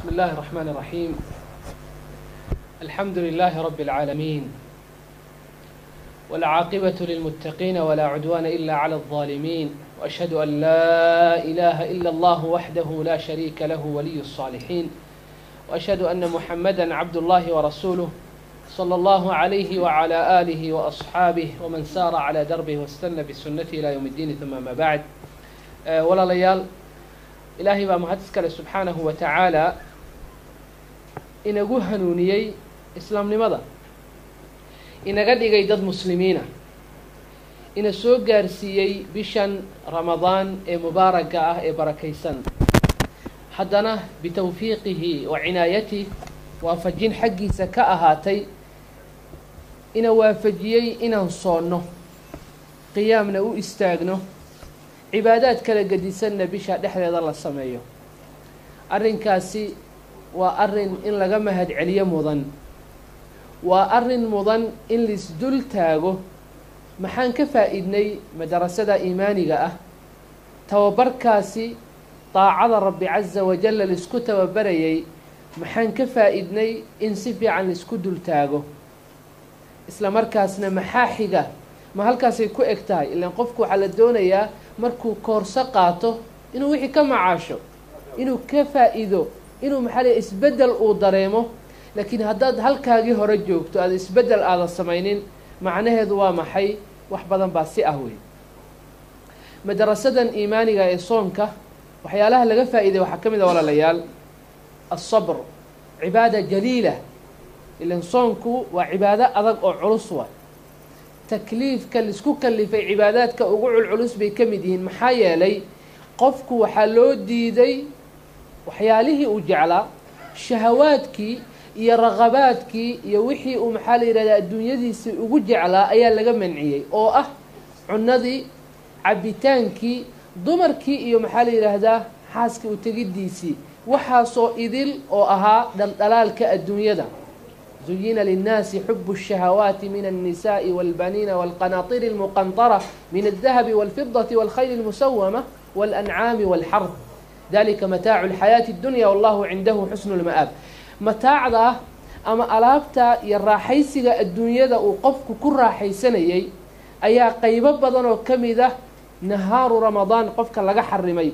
بسم الله الرحمن الرحيم الحمد لله رب العالمين والعاقبة للمتقين ولا عدوان إلا على الظالمين وأشهد أن لا إله إلا الله وحده لا شريك له ولي الصالحين وأشهد أن محمدا عبد الله ورسوله صلى الله عليه وعلى آله وأصحابه ومن سار على دربه واستنى بسنته إلى يوم الدين ثم ما بعد أه ولا ليال ilaahay baa mahad iskale subxaanahu wa tacaala inagu hanuuniyey islaamnimada inaga dhigay dad muslimiina ina soo gaarsiiyey bishan ramadaan ee mubaaragga ah ee barakaysan haddana bitawfiiqihi wa cinaayatih waafajin xaggiisa ka ahaatay ina waafajiyey inaan soonno qiyaamna u istaagno cibaadaad kala gedisanna bisha dhexdeeda la sameeyo arrinkaasi waa arrin in laga mahad celiyo mudan waa arrin mudan in laisdul taago maxaan ka faa'iidnay madarasada iimaaniga ah tababarkaasi daacada rabbi casa wajalla laisku tababarayay maxaan ka faa'iidnay in si fiican laisku dul taago isla markaasna maxaa xiga ma halkaasay ku eg tahay ilaan qofku waxaa la doonayaa markuu koorso qaato inuu wixii ka macaasho inuu ka faa'iido inuu maxaa lay isbeddel uu dareemo laakiin haddaad halkaagii hore joogto aada isbeddel aada samaynin macnaheedu waa maxay wax badan baa si ah wey madarasadan iimaaniga ee soonka waxyaalaha laga faa'iiday waxaa ka mid a walaalayaal alsabr cibaada jaliila ilan soonku waa cibaado adag oo culus wa takliifka laisku kalifay cibaadaadka ugu culculus bay ka mid yihiin maxaa yeelay qofku waxaa loo diiday waxyaalihii uu jeclaa shahawaadkii iyo raqabaadkii iyo wixii uu maxaa la yidhahdaa adduunyadiisii ugu jeclaa ayaa laga manciyey oo ah cunadii cabitaankii dumarkii iyo maxaa la yidhaahdaa xaaskii u tegiddiisii waxaasoo idil oo ahaa dhaldhalaalka adduunyada زين للناس حب الشهوات من النساء والبنين والقناطير المقنطرة من الذهب والفضة والخيل المسومة والأنعام والحرث ذلك متاع الحياة الدنيا والله عنده حسن المآب متاع ذا أما ألابتا يراحيسيغا الدنيا ذا وقفك كل راحيسانيي أيا قيبة بدن وكمدة نهار رمضان قفك لغا حرمي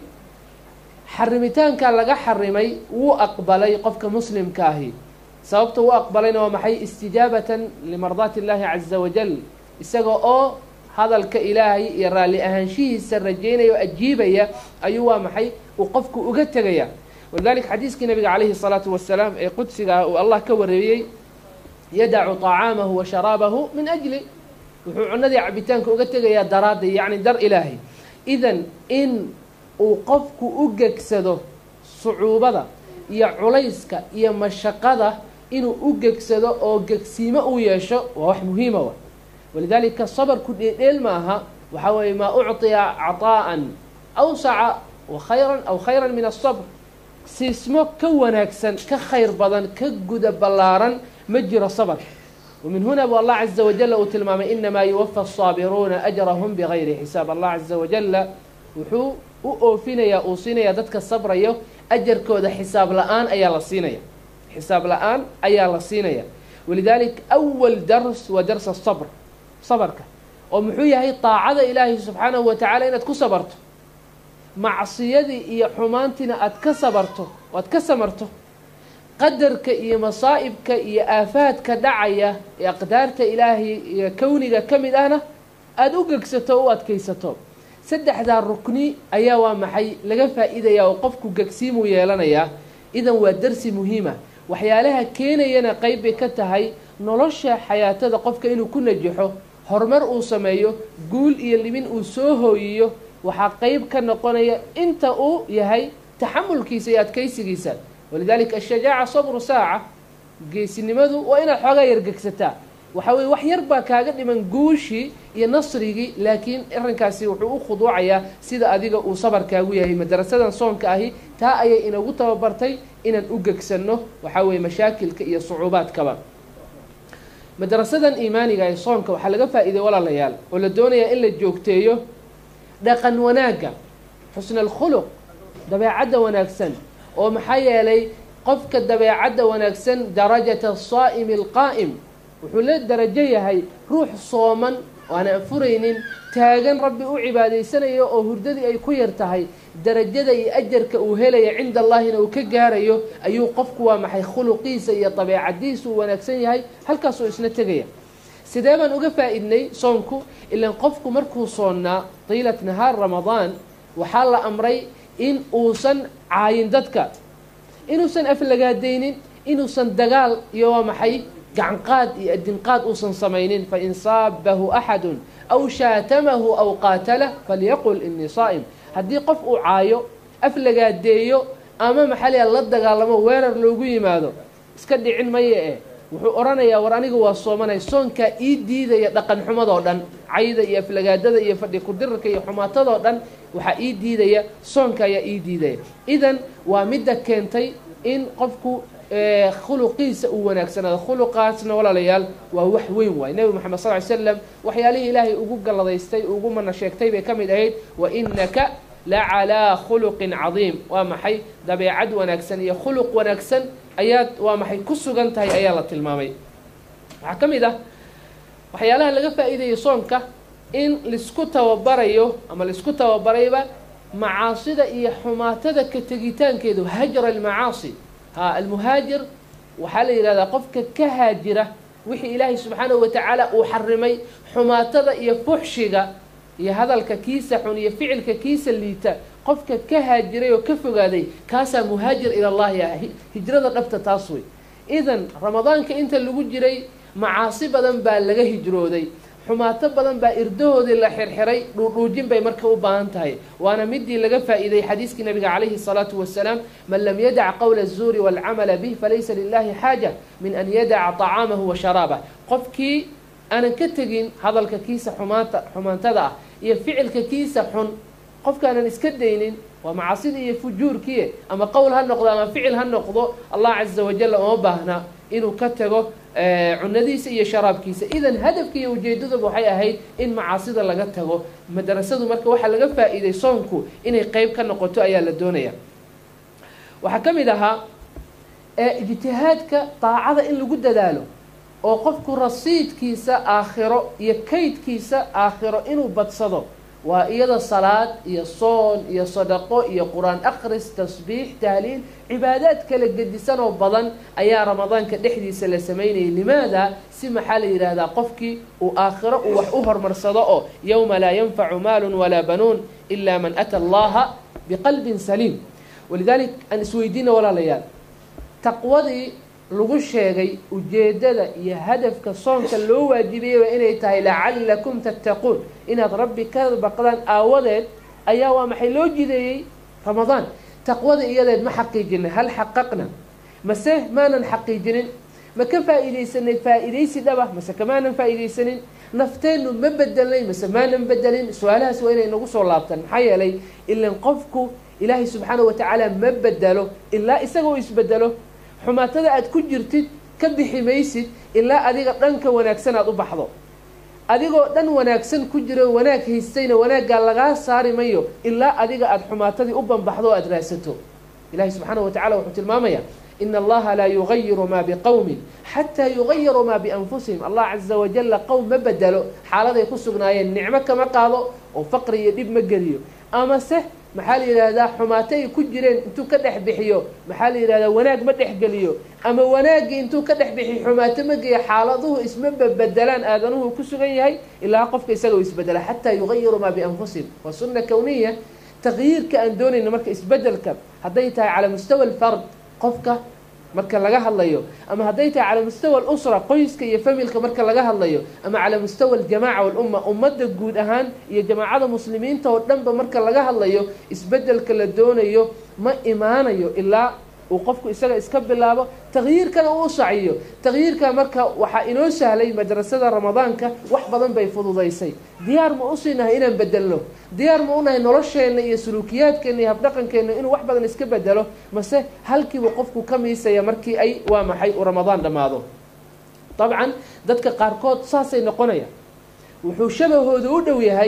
حرمتان كان لغا حرمي وأقبلي قفك مسلم كاهي sababta u aqbalayna waa maxay istijaabatan limardaati illaahi caza wajal isaga oo hadalka ilaahay iyo raalli ahaanshihiisa rajaynaya oo ajiibaya ayuu waa maxay uu qofku uga tegaya walidalika xadiiskii nabiga calayhi salaatu wasalaam ee qudsiga ah uu allah ka wareeyey yadacu طacaamahu wa sharaabahu min ajli wuxuu cunadii cabitaanka uga tegayaa daraadday yacni dar ilaahay idan in uu qofku u gegsado sucuubada iyo culayska iyo mashaqada inuu u gegsado oo gegsiimo uu yeesho waa wax muhiima wa walidaalika sabarku dheedheel maaha waxaa weeye maa ucطiya caطaa'an awsaca wa khayran aw khayran min asabr siismo ka wanaagsan ka khayr badan ka guda ballaaran ma jiro sabarka wamin huna bu allah caza wajala uu tilmaamay inamaa yuwafa asaabiruuna ajrahum bigayri xisaab allah caza wajala wuxuu u oofinayaa uu siinayaa dadka sabrayo ajarkooda xisaab la-aan ayaa la siinaya xisaab la-aan ayaa la siinaya walidaalika awal dars waa dars asabr sabarka oo muxuu yahay daacada ilaahay subxaanahu wa tacala inaad ku sabarto macsiyadii iyo xumaantiina aad ka sabarto o aad ka samarto qadarka iyo masaa'ibka iyo aafaadka dhacaya ee aqdaarta ilaahay iyo kowniga ka mid ahna aada u gegsato o u adkaysato saddexdaa rukni ayaa waa maxay laga faa'iidayaa oo qofku gegsiimuu yeelanayaa idan waa darsi muhiima waxyaalaha keenayana qeyb bay ka tahay nolosha xayaatada qofka inuu ku najaxo horumar uu sameeyo guul iyo libin uu soo hooyiyo waxaa qeyb ka noqonaya inta uu yahay taxamulkiisa iyo adkaysigiisa walidaalika ashajaaca sabru saaca geesinimadu waa inaad xoogaa yargegsataa waxaa weye wax yar baa kaaga dhiman guushii iyo nasrigii laakiin arrinkaasi wuxuu u khuduucayaa sida adiga uu sabarkaagu yahay madarasadan soonka ahi taa ayay inagu tababartay inaan u gegsanno waxaa weeye mashaakilka iyo sucuubaadkaba madarasadan iimaaniga ee soonka waxaa laga faa'iiday walaalayaal oo la doonayaa in la joogteeyo dhaqan wanaagga xusna alkhuluq dabeecadda wanaagsan oo maxaa yeelay qofka dabeecadda wanaagsan darajata saa'imi alqaa'im wuxuu la darajo yahay ruux sooman oo aan anfuraynin taagan rabbi u cibaadaysanayo oo hurdadii ay ku yar tahay darajada iyo ajarka uu helaya cinda allaahina uu ka gaarayo ayuu qofku waa maxay khuluqiisa iyo dabeecadiisa uu wanaagsan yahay halkaasuu isna tegaya sidee baan uga faa-idnay soonku ilaan qofku markuu soonnaa tiilat nahaar ramadaan waxaa la amray in uusan caayin dadka inuusan aflagaadaynin inuusan dagaal iyo waa maxay gacanqaad iyo adinqaad uusan samaynin fain saabahu axadu aw shaatamahu aw qaatalah falyaqul inii saa'im haddii qof uu caayo aflagaadeeyo ama maxaa la dagaalamo weerar loogu yimaado iska dhicin maye eh wuxuu odhanayaa war aniga waa soomanay soonkaa ii diidaya dhaqan xumadoo dhan cayda iyo aflagaadada iyo fadhi kudirarka iyo xumaatadoo dhan waxaa ii diidaya soonka ayaa ii diidaya idan waa midda keentay in qofku khuluqiisa uu wanaagsanaado khuluqaasna walaalayaal waa wax weyn waay nebi moxamed sal ly slam waxyaalihii ilaahay ugu galladaystay ugu mana sheegtay bay ka mid ahayd wa inaka la calaa khuluqin cadiim waa maxay dabeecad wanaagsan iyo khuluq wanaagsan ayaad waa maxay ku sugan tahay ayaa la tilmaamay waxaa ka mid ah waxyaalaha laga faa'iidayo soonka in laisku tababarayo ama laisku tababarayba macaasida iyo xumaatada ka tegitaankeedu hajra almacaasi ha almuhaajir waxaa la yidhahdaa qofka ka haajira wixii ilaahay subxaanahu watacaala uu xarimay xumaatada iyo fuxshiga iyo hadalka kiisa xun iyo ficilka kiisa liita qofka ka haajiray oo ka fogaaday kaasaa muhaajir ilallahi ah hijrada dhabta taas wey idan ramadaanka inta lagu jiray macaasi badan baa laga hijrooday xumaato badan baa irdahoodii la xirxiray dhuudhuujin bay marka u baahan tahay waana midii laga faa'iiday xadiiskii nabiga calayhi الsalaatu wasalaam man lam yadac qowla الzuuri wاlcamala bih falaysa lilahi xaaja min an yadaca طacaamahu wa sharaabah qofkii aanan ka tegin hadalka kiisa xumaanta xumaantada ah iyo ficilka kiisa xun qofkaanan iska daynin waa macaasida iyo fujuurkiie ama qowl ha noqdo ama ficil ha noqdo allah caza wajal uma baahna inuu ka tago cunadiisa iyo sharaabkiisa idan hadafka iyo ujeedaduba waxay ahayd in macaasida laga tago madrasadu marka waxaa laga faa'iiday soonku inay qeyb ka noqoto ayaa la doonaya waxaa ka mid ahaa ijtihaadka daacada in lagu dadaalo oo qofku rasiidkiisa aakhiro iyo kaydkiisa aakhiro inuu badsado waa iyada salaad iyo soon iyo sadaqo iyo qur-aan akhris tasbiix tahliil cibaadaad kala gedisan oo badan ayaa ramadaanka dhexdiisa la sameynayay limaada si maxaa la yidhaahdaa qofkii uu aakhiro uu wax u horumarsado oo yowma laa yanfacu maalun walaa banuun ilaa man ata allaha biqalbin saliim walidalik aan isweydiina walaalayaal taqwadii lagu sheegay ujeeddada iyo hadafka soonka loo waajibiyey waa inay tahay lacallakum tattaquun inaad rabbi ka baqdaan aawadeed ayaa waa maxay loo jideeyey ramadaan taqwada iyadeed ma xaqiijinay hal xaqaqna mase maanan xaqiijinin ma ka faa'iidaysanay faa'iidaysi dhaba mase kamaanan faa'iidaysanin nafteennu ma bedelnay mase maanan bedelin su-aalahaas waa inay nagu soo laabtaan maxaa yeelay ilan qofku ilaahay subxaanahu watacaala ma bedelo ilaa isaga u isbedelo xumaatada aad ku jirtid ka bixi maysid ilaa adiga dhanka wanaagsan aad u baxdo adigoo dhan wanaagsan ku jiro wanaag haystayna wanaaggaa lagaa saari mayo ilaa adiga aada xumaatadii u banbaxdo o aada raadsato ilahi subxaanahu watacala wuxuu tilmaamayaa ina allaha laa yugayiru maa biqowmin xataa yugayiruu maa bianfusihim allah caza wajalla qowm ma bedelo xaaladay ku sugnaayeen nicmo kama qaado oo faqri iyo dhib ma geliyo amase maxaa la yidhaahdaa xumaato ay ku jireen intuu ka dhex bixiyo maxaa la yidhahdaa wanaag ma dhexgeliyo ama wanaaggii intuu ka dhex bixiyo xumaato ma geeyo xaaladuhu isma bebedelaan aadanuhu ku sugan yahay ilaa qofka isaga u isbedela xataa yugayiru maa bianfusihim waa sunna kowniya taqyiirka aan doonayno marka isbedelka hadday tahay calaa mustawa alfard qofka marka laga hadlayo ama hadday tahay calaa mustawa alusra qoyska iyo familka marka laga hadlayo ama calaa mustawa aljamaca walumma ummadda guud ahaan iyo jamaacada muslimiinta oo dhanba marka laga hadlayo isbedelka la doonayo ma imaanayo ilaa uu qofku isaga iska bilaabo taqyiirkana uu saciyo taqyiirka marka waxaa inoo sahlay madrasada ramadaanka wax badan bay fududaysay diyaar ma usinahay inaan bedelno diyaar ma unahay nolosheenna iyo suluukiyaadkeenna iyo habdhaqankeenna inuu wax badan iska bedelo mase halkiibu qofku ka miisaya markii ay waa maxay uu ramadaan dhammaado dabcan dadka qaarkood saasay noqonayaan wuxuu shabahooda u dhow yahay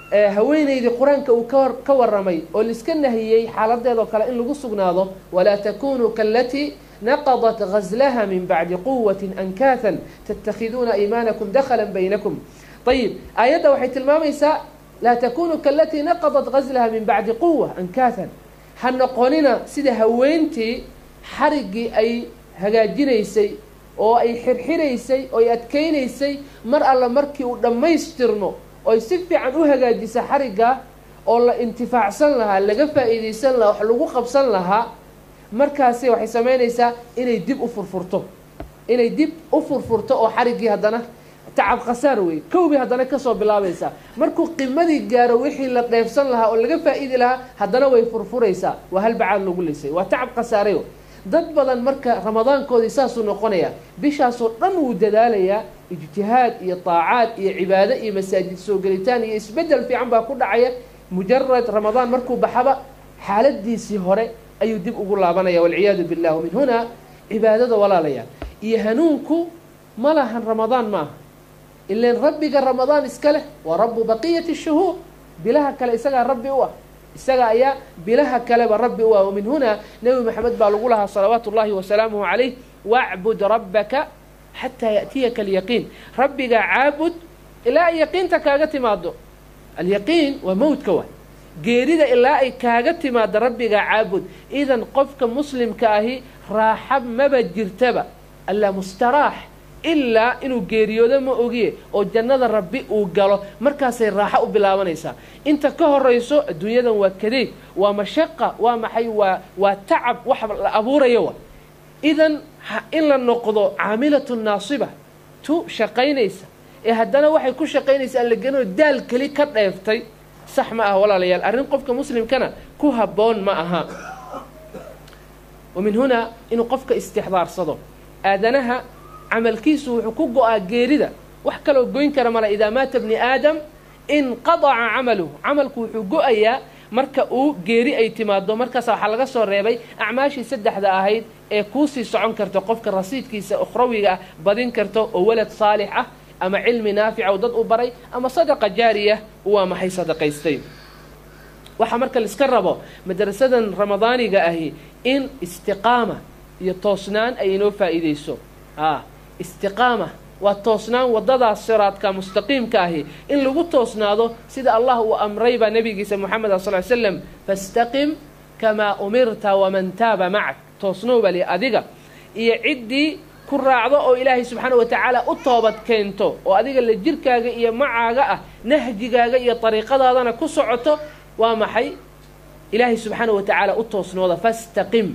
haweenaydii qur-aanka uu ka warramay oo laiska nahiyey xaaladeedoo kale in lagu sugnaado walaa takunuu kaalatii naqadat gazlaha min bacdi quwati ankaathan tattakhiduuna aymaanakum dakhala baynakum ayib aayadda waxay tilmaamaysaa laa takunuu kaalatii naqadat gazlaha min bacdi quwa ankaathan ha noqonina sida haweentii xariggii ay hagaajinaysay oo ay xirxiraysay oo ay adkaynaysay mar alla markii uu dhammaystirmo oy si fiican u hagaajisa xarigga oo la intifaacsan lahaa laga faa'iidaysan lahaa wax lagu qabsan lahaa markaasi waxay samaynaysaa inay dib u furfurto inay dib u furfurto oo xariggii haddana tacab khasaar wey kowbii haddana kasoo bilaabaysaa markuu qimadii gaaro wixii la dheefsan lahaa oo laga faa'iidi lahaa haddana way furfuraysaa waa halbacaad lagu lisay waa tacab khasaarayo dad badan marka ramadaankoodii saasuu noqonayaa bishaasoo dhan wuu dadaalayaa ijtihaad iyo taacaad iyo cibaado iyo masaajid soo gelitaan iyo isbeddel fiican baa ku dhacaya mujarad ramadaan markuu baxaba xaaladiisii hore ayuu dib ugu laabanaya walciyaadu billah min hunaa cibaadada walaalayaal iyo hanuunku ma lahan ramadaan maaha ilan rabbiga ramadaan iska leh waa rabu baqiyati shuhuur bilaha kale isagaa rabbi u ah isaga ayaa bilaha kaleba rabbi u ah wamin hunaa nebi maxamed baa lagu lahaa salawaatu ullahi wasalaamuhu calayh wacbud rabbaka xataa yaأtiyaka alyaqiin rabbiga caabud ilaa ay yaqiinta kaaga timaado alyaqiin waa mowdka wa geerida ilaa ay kaaga timaado rabbiga caabud idan qofka muslimka ahi raaxa maba jirtaba allaa mustaraax ilaa inuu geeriyoodo ma ogiye oo jannada rabbi uu galo markaasay raaxo u bilaabanaysaa inta ka horayso adduunyadan waa kadeeg waa mashaqa waa maxay waa waa tacab wax la abuurayo wa idan in la noqdo caamilatu naasiba tu shaqaynaysa ee haddana waxay ku shaqaynaysa aan la genoo daal keli ka dheeftay sax ma aha walaalayaal arrin qofka muslimkana ku habboon ma aha wa min hunaa inuu qofka istixdaarsado aadanaha camalkiisu wuxuu ku go-aa geerida wax kaloo goyn kara male idaa maata bni aadam inqadaca camaluhu camalku wuxuu go-ayaa marka uu geeri ay timaado markaasa waxaa laga soo reebay acmaashii saddexda ahayd ee kuusii socon karto qofka rasiidkiisa ukhrawiga ah badin karto oo walad saalix ah ama cilmi naafica oo dad u baray ama sadaqa jaariya waa maxay sadaqaystay waxaa marka laiska rabo madrasadan ramadaaniga ahi in istiqaama iyo toosnaan ay inoo faa'iideyso a istiqaama waa toosnaan waddadaas siraadka mustaqiimka ahi in lagu toosnaado sida allah uu amray baa nabigiisa moxamed a sal slam fastaqim kamaa umirta waman taaba macak toosnow bali adiga iyo ciddii ku raacdo oo ilaahay subxaana wa tacaala u toobad keento oo adiga la jirkaaga iyo macaaga ah nahjigaaga iyo dariiqadaadana ku socoto waa maxay ilaahay subxaana wa tacaala u toosnooda fastaqim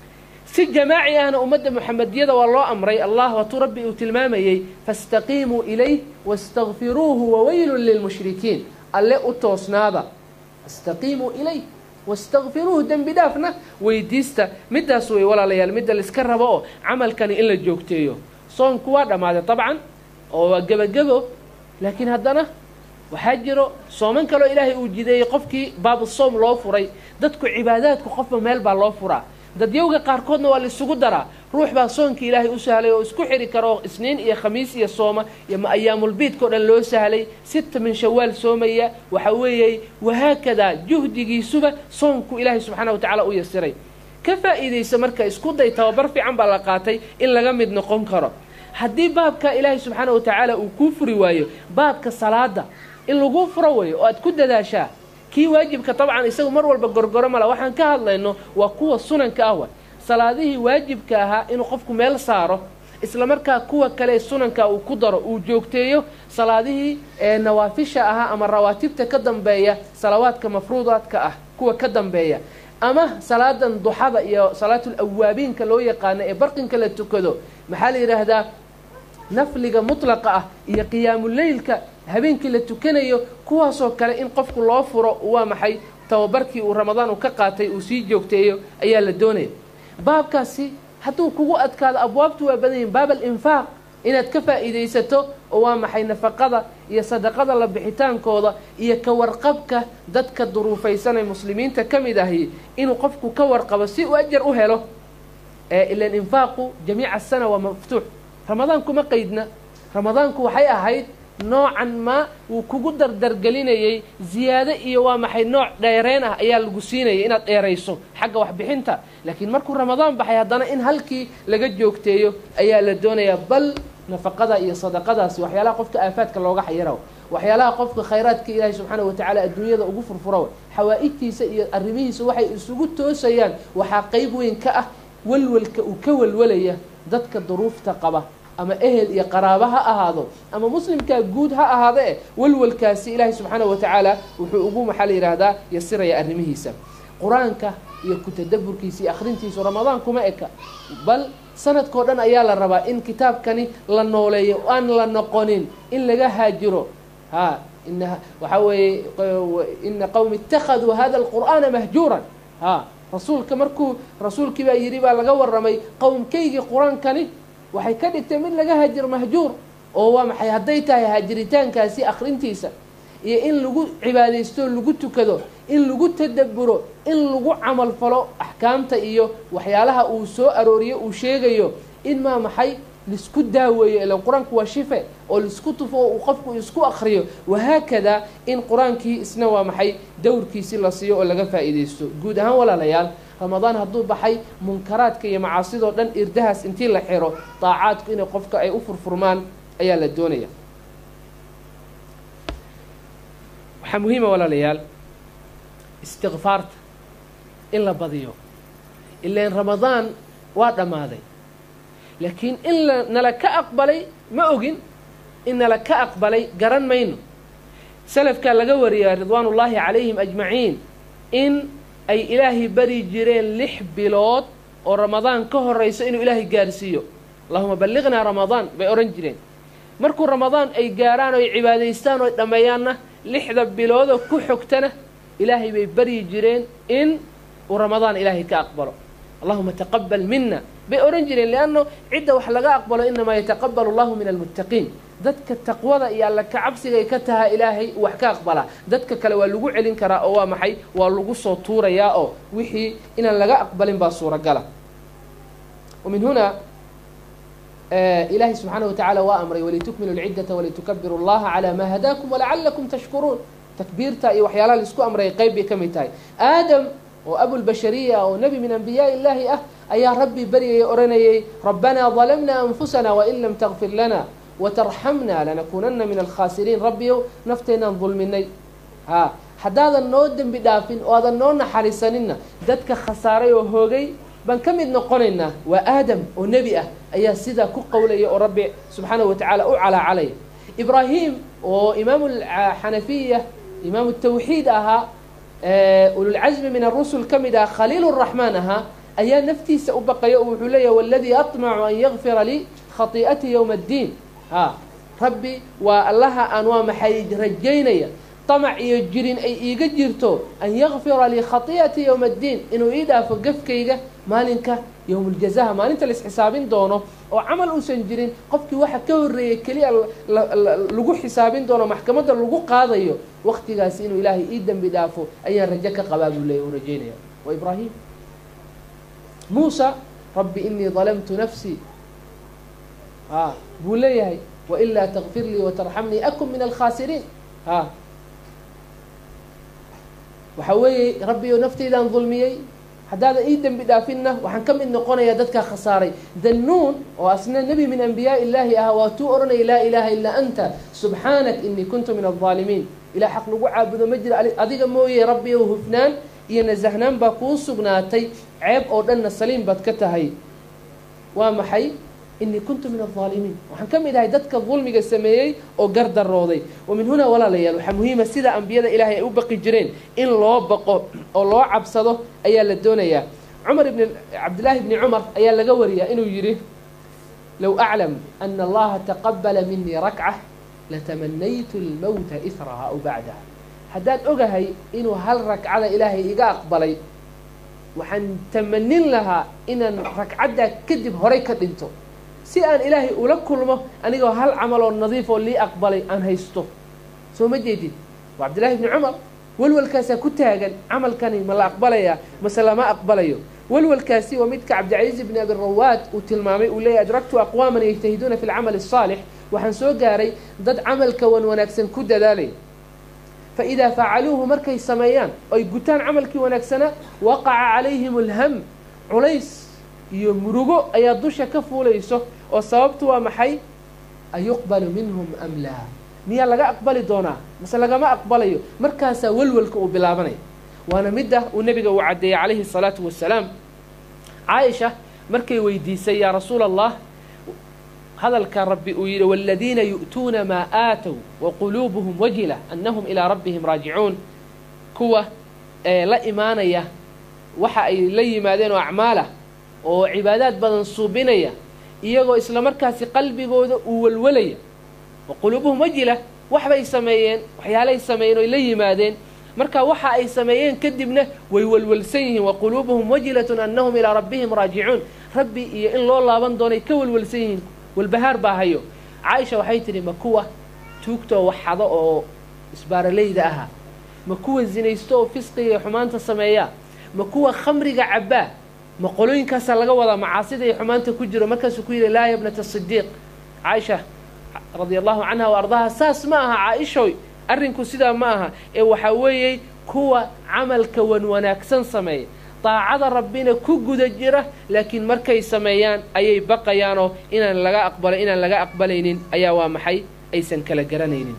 si jamaaci ahna ummadda muxamediyada waa loo amray allah waatuu rabbi uu tilmaamayey faاstaqiimuu ilayh wastakfiruuhu waweylun lilmushrikiin alle u toosnaada fastaqiimuu ilayh wastakfiruuhu dembi dhaafna weydiista middaas wey walaalayaal midda laiska rabo oo camalkani in la joogteeyo soonku waa dhammaaday dabcan oo waa gebagebo laakiin haddana waxaa jiro sooman kaloo ilaahay uu jideeyey qofkii baabu soom loo furay dadku cibaadaadku qofba meel baa loo furaa dadyowga qaarkoodna waa laisugu daraa ruux baa soonkii ilaahay u sahlay oo isku xidhi karo isniin iyo khamiis iyo sooma iyo ayaamulbiidkao dhan loo sahlay sita min shawaal soomaya waxa weeyey wahaakadaa juhdigiisuba soonku ilaahay subxaana wa tacaala u yasiray ka faa'iidaysa marka isku day tababar fiican baa la qaatay in laga mid noqon karo haddii baabka ilaahay subxaana wa tacaala uu kuu furi waayo baabka salaada in laguu furo wayo oo aad ku dadaashaa kii waajibka dabcan isagu mar walba gorgoro mala waxaan ka hadlayno waa kuwa sunanka ah wa salaadihii waajibka ahaa inuu qofku meel saaro isla markaa kuwa kale sunanka uu ku daro uu joogteeyo salaadihii ee nawaafisha ahaa ama rawaatibta ka dambeeya salawaadka mafruudaadka ah kuwa ka dambeeya ama salaadan duxada iyo salaatul awaabiinka loo yaqaano ee barqinka la tukado maxaa la yidhaahdaa nafliga mutlaqa ah iyo qiyaamuleylka habeenkii la tukanayo kuwaasoo kale in qofku loo furo waa maxay tababarkii uu ramadaan uu ka qaatay uu sii joogteeyo ayaa la doonaya baabkaasi hadduu kugu adkaado abwaabtu waa badan yihin baab alinfaaq inaad ka faa'iidaysato oo waa maxay nafaqada iyo sadaqada la bixitaankooda iyo ka warqabka dadka duruufaysan ee muslimiinta ka mid ahi inuu qofku ka warqabo si uu ajar u helo ila infaaqu jamiica asana waa maftuux ramadaanku ma qeydna ramadaanku waxay ahayd noocan maa wuu kugu dardargelinayey ziyaado iyo waa maxay nooc dheereen ah ayaa lagu siinayay inaad dheerayso xagga waxbixinta laakiin markuu ramadaan baxay haddana in halkii laga joogteeyo ayaa la doonayaa bal nafaqada iyo sadaqadaasi waxyaalaha qofka aafaadka looga xayiraw waxyaalaha qofka khayraadka ilaahay subxaana watacaala adduunyada ugu furfuraw xawaa'ijtiisa iyo arrimihiisa waxay isugu toosayaan waxaa qeyb weyn ka ah walwalka uu ka walwalaya dadka duruufta qaba ama ehel iyo qaraabo ha ahaado ama muslimkaa guud ha ahaado eh walwalkaasi ilaahay subxaana wa tacaala wuxuu ugu maxaa la yidhaahdaa yasiraya arrimihiisa qur-aanka iyo ku-tadaburkiisa iyo akhrintiisu ramadaan kuma eka bal sanadkao dhan ayaa la rabaa in kitaabkani la nooleeyo aan la noqonin in laga haajiro ha ina waxaa weeye ina qowmi ittakhaduu hada alqur'aana mahjuuran ha rasuulka markuu rasuulkii baa yidhi baa laga warramay qowmkaygii qur-aankani waxay ka dhigtay mid laga haajiro mahjuur oo waa maxay hadday tahay haajiritaankaasi akhrintiisa iyo in lagu cibaadaysto lagu tukado in lagu tadaburo in lagu camal falo axkaamta iyo waxyaalaha uu soo arooriyo uu sheegayo in maa maxay laisku daaweeyo ilan qur-aanku waa shife oo laisku tufo oo uu qofku isku akriyo wahaakadaa in qur-aankii isna waa maxay dowrkiisi la siiyo oo laga faa'iidaysto guud ahaan walaalayaal ramadaan hadduu baxay munkaraadka iyo macaasidoo dhan irdahaas intii la xiro daacaadku inay qofka ay u furfurmaan ayaa la doonaya waxaa muhiima walaalayaal istikfaarta in la badiyo ilaan ramadaan waa dhammaaday laakiin in la nala ka aqbalay ma ogin in nala ka aqbalay garan mayno salafkaa laga wariyaa ridwaan ullaahi calayhim ajmaciin in ay ilaahay bari jireen lix bilood oo ramadaan ka horayso inuu ilaahay gaarsiiyo allahuma balliqnaa ramadaan bay odhan jireen markuu ramadaan ay gaarhaan oo ay cibaadaystaan oo ay dhammeeyaanna lixda biloodoo ku xogtana ilaahay bay baryi jireen in uu ramadaan ilaahay ka aqbalo allahuma taqabal mina bay odhan jireen lianno cidda wax laga aqbalo inamaa yataqabalu allahu min almuttaqiin dadka taqwada iyo alla kacabsigay ka tahaa ilaahay wax ka aqbalaa dadka kale waa lagu celin karaa oo waa maxay waa lagu soo tuurayaa oo wixii inaan laga aqbalin baa suuragala ومن هنا إلهي سبحانه وتعالى وأمري ولتكملوا العدة ولتكبروا الله على ما هداكم ولعلكم تشكرون تكبيرتا إي وحيالا لسكو أمري قيب كميتاي آدم وأبو البشرية ونبي من أنبياء الله أه أيا ربي بري أرني ربنا ظلمنا أنفسنا وإن لم تغفر لنا وترحمنا لنكونن من الخاسرين ربي نفتنا ظلمني ها haddaadan noo dembi dhaafin oo aadan noo naxariisanina dadka khasaaray oo hoogay baan ka mid noqonaynaa waa aadam oo nebi ah ayaa sidaa ku qowlaya oo rabbi subxaanahu wa tacaala u calaacalaya ibraahim oo imaamu xanafiya imaamu tawxiid ahaa ululcasmi min arusul ka mid aha khaliil raxmaan ahaa ayaa naftiisa u baqaya oo wuxuu leeyahay waladii aطmacu an yakfira lii khatii'ati yowma addiin ha rabbi waa allaha aan waa maxay rajaynaya طمع iyo jirin ay iiga jirto an yakfira lii khati'ati yowma addiin inuu ii dhaafo gafkayga maalinka yowmuljazaha maalinta laisxisaabin doono oo camal uusan jirin qofkii waxa ka horreeyay keliya lagu xisaabin doono maxkamadda lagu qaadayo waktigaasi inuu ilaahay ii dembi dhaafo ayaan rajo ka qabaa buu leeya u rajaynaya waa ibraahim muusa rabbi inii dalamtu nafsii a buu leeyahay wailaa takfir lii watarxamnii akun min alkhaasiriin ha waxaa weeye rabbiyo naftaydaan dulmiyey haddaadan ii dembi dhaafinna waxaan ka mid noqonayaa dadkaa khasaaray dannuun oo asna nebi min anbiyaa illaahi ah waa tuu odhanaya laa ilaaha illaa anta subxaanak inii kuntu min aldaalimiin ilah xaq lagu caabudo ma jira adiga mooye rabbiyow hufnaan iyo nasahnaan baa kuu sugnaatay ceeb oo dhanna saliim baad ka tahay waa maxay inii kuntu min aldaalimiin waxaan ka mid ahay dadka dulmiga sameeyey oo gardarooday wa min hunaa walaalayaal waxaa muhiima sida ambiyada ilaahay ay u baqi jireen in loo baqo oo loo cabsado ayaa la doonayaa cumar ibn cabdillaahi bni cumar ayaa laga wariyaa inuu yidhi low aclam ana allaha taqabala minii rakca latamanaytu lmowta israha aw bacdaha haddaan ogahay inuu hal ragcada ilaahay iga aqbalay waxaan tamanin lahaa inaan ragcaddaa kadib horay ka dhinto si aan ilaahay ula kulmo anigoo hal camal oo nadiif oo lii aqbalay aan haysto soo ma jeedid waa cabdillahi bni cumar welwalkaasaa ku taagan camalkani ma la aqbalayaa mase lama aqbalayo walwalkaasi waa midka cabdicasiis bni abi rawaad uu tilmaamay uu leeyahy adragtu aqwaaman yajtahiduuna fi lcamali الصaalix waxaan soo gaaray dad camalka wan wanaagsan ku dadaalaya faidaa facaluuhu markay sameeyaan oy gutaan camalkii wanaagsanaa waqaca calayhim اlham culays iyo murugo ayaa dusha ka fuulayso oo sababtu waa maxay ayuqbalu minhum am laa miyaa laga aqbali doonaa mase lagama aqbalayo markaasaa welwelka uu bilaabanaya waana midda uu nebiga uu caddeeyey calayhi الsalaatu wasalaam caaisha markay weydiisay yaa rasuula allah hadalka rabbi uu yidhi wاladiina yu'tuuna maa aatow waquluubuhum wajila annahum ilaa rabbihim raajicuun kuwa ee la imaanaya waxa ay la yimaadeen oo acmaalah oo cibaadaad badan suubinaya iyagoo isla markaasi qalbigooda uu welwelaya wa quluubuhum wajila waxbay sameeyeen waxyaalay sameeyeen oy la yimaadeen marka waxa ay sameeyeen kadibna way welwelsan yihiin wa quluubuhum wajilatun annahum ilaa rabbihim raajicuun rabbi iyo in loo laaban doonay ka welwelsan yihiin walbahaar baa hayo caaisha waxay tidhi ma kuwa tuugtoo waxxado oo isbaaralayda ahaa ma kuwa zinaysto oo fisqiga iyo xumaanta sameeyaa ma kuwa khamriga cabbaa ma qolooyinkaasaa laga wadaa macaasida iyo xumaanta ku jiro markaasuu ku yidhi laa yabnata sidiiq caaisha radia allahu canha wa ardaha saas ma aha caaishoy arrinku sidaa ma aha ee waxaa weeyey kuwa camalka wan wanaagsan sameeya daacada rabbina ku guda jira laakiin markay sameeyaan ayay baqayaanoo inaan laga aqbalo inaan laga aqbalaynin ayaa waa maxay aysan kala garanaynin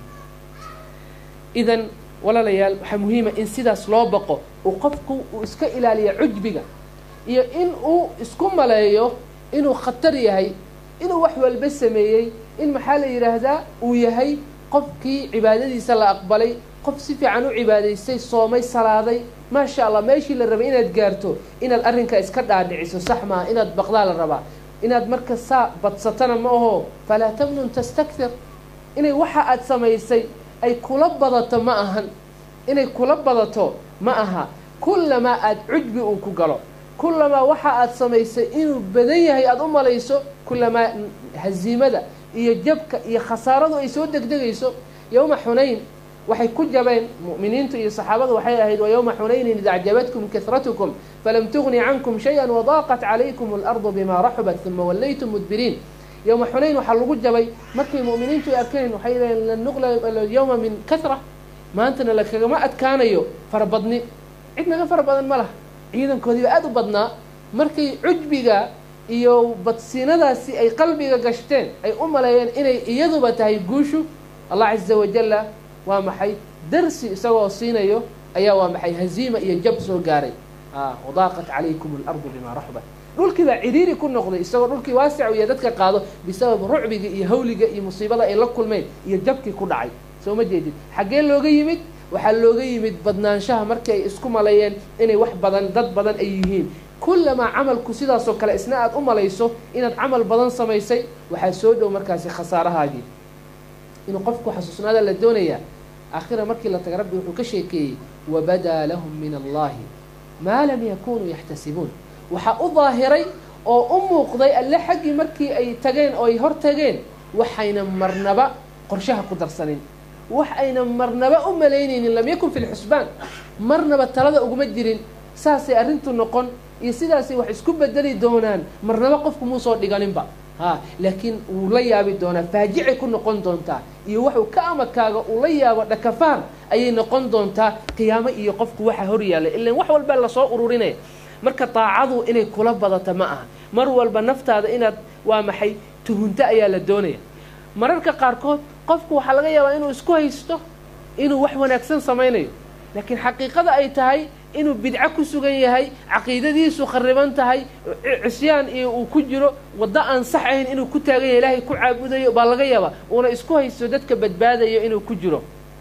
idan walaalayaal waxaa muhiima in sidaas loo baqo uu qofku uu iska ilaaliya cujbiga iyo in uu isku maleeyo inuu khatar yahay inuu wax walba sameeyey in maxaa la yidhaahdaa uu yahay qofkii cibaadadiisa la aqbalay qof si fiican u cibaadaystay soomay salaaday maasha allah meeshii la rabay inaad gaarto inaad arrinkaa iska dhaadhiciso sax maaha inaad baqdaa la rabaa inaad marka saa badsatana ma aho falaa tamnun tastakthir inay waxa aad samaysay ay kula badato ma ahan inay kula badato ma aha kullamaa aada cujbi uu ku galo kullamaa waxa aad samaysay inuu badan yahay aada u malayso kullamaa haziimada iyo jabka iyo khasaaradu ay soo degdegayso yowma xunayn waxay ku jabeen mu'miniintu iyo saxaabadu waxay ahayd wa yowma xunaynin id acjabatkum kahratukum falam tugni cankum shaya wadaaqat calaykum alardu bima raxubat uma wallaytum mudbiriin yowma xunayn waxaa lagu jabay markay mu'miniintu ay arkeen waxay leeyiin lan nuqla yowma min kahra maantana lakagama adkaanayo farabadni cid naga fara badan ma laha ciidankoodiiba aada u badnaa markay cujbiga iyo badsiinadaasi ay qalbiga gashteen ay u maleeyeen inay iyaduba tahay guushu allah caza wajalla waa maxay darsi isagoo siinayo ayaa waa maxay haziima iyo jab soo gaaray wadaaqat calaykum alardu bimaa raxbat dhulkii baa cidhiiri ku noqday isagoo dhulkii waasic iyo dadka qaado bisabab rucbiga iyo hawliga iyo musiibada ay la kulmeen iyo jabkii ku dhacay soo ma jeedid xaggee looga yimid waxaa looga yimid badnaanshaha markii ay isku maleeyeen inay wax badan dad badan ay yihiin kullamaa camalku sidaasoo kale isna aada u malayso inaad camal badan samaysay waxaa soo dhow markaasi khasaarahaagii inuu qofku xasuusnaada la doonayaa aakhira markii la taga rabbi wuxuu ka sheekeeyey wabadaa lahum min allahi maa lam yakunuu yaxtasibuun waxaa u daahiray oo u muuqday alle xaggii markii ay tageen oo ay hor tageen waxayna marnaba qorshaha ku darsanin wax ayna marnaba u malaynaynin lam yakun fi lxusbaan marnaba talada uguma jirin saasay arrintu noqon iyo sidaasay wax isku bedeli doonaan marnaba qofku muusoo dhiganinba ha laakiin wuu la yaabi doonaa faajicay ku noqon doontaa iyo waxuu ka amakaaga uu la yaabo dhakafaan ayay noqon doontaa qiyaamo iyo qofku waxa hor yaalla ilan wax walba lasoo ururinaya marka daacadu inay kula badato ma aha mar walba naftaada inaad waa maxay tuhunto ayaa la doonaya mararka qaarkood qofku waxaa laga yaabaa inuu isku haysto inuu wax wanaagsan samaynayo laakiin xaqiiqada ay tahay inuu bidco ku sugan yahay caqiidadiisu khariban tahay cisyaan iyo uu ku jiro waddo aan sax ahayn inuu ku taagan yahay ilaahay ku caabudayo baa laga yaabaa uuna isku haysto dadka badbaadayo inuu ku jiro